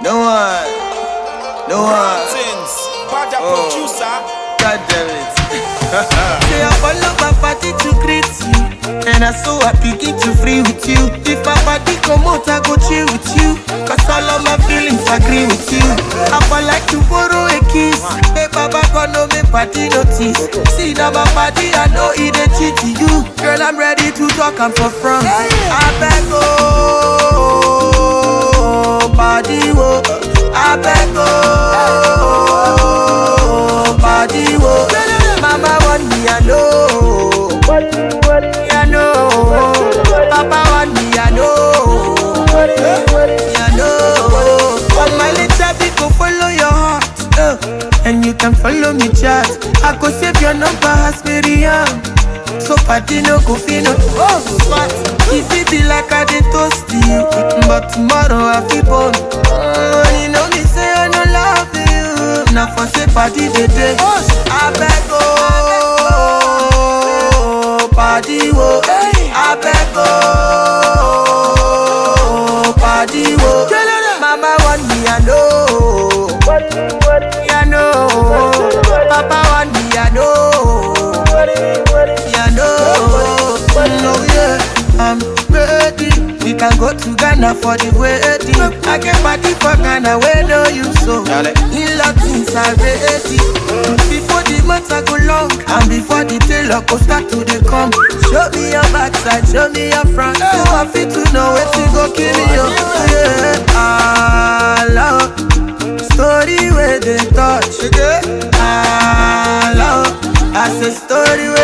No one. No one. Things. Bad Oh. producer. God damn it. Say I follow my party to greet you And I so happy get to free with you If my body come out I go chill with you Cause all of my feelings agree with you I for like to borrow a kiss Hey baba gonna make party notice See now my body I know it ain't cheat to you Girl I'm ready to talk I'm for front I beg oh body wo I beg oh body wo Mama want me I know I know Papa want me I know I know But my little bit go follow your heart uh, And you can follow me chat I go save your number as Miriam So party no go feel no Oh, smart If it be like I did toast you But tomorrow I feel born uh, You know me say I no love you Now for say party the day I beg oh Party wo I beg oh Party wo Mama want me I know I know Papa want me I know yeah, no, no, yeah, I'm ready. We can go to Ghana for the wedding. I can party for Ghana where no you so. Dale. In Latins are ready. Before the months I go long, and before the tailor go start to the come. Show me your backside, show me your front. So I fit to know where to go kill you. Yeah, I love story where they touch. I love. I say story where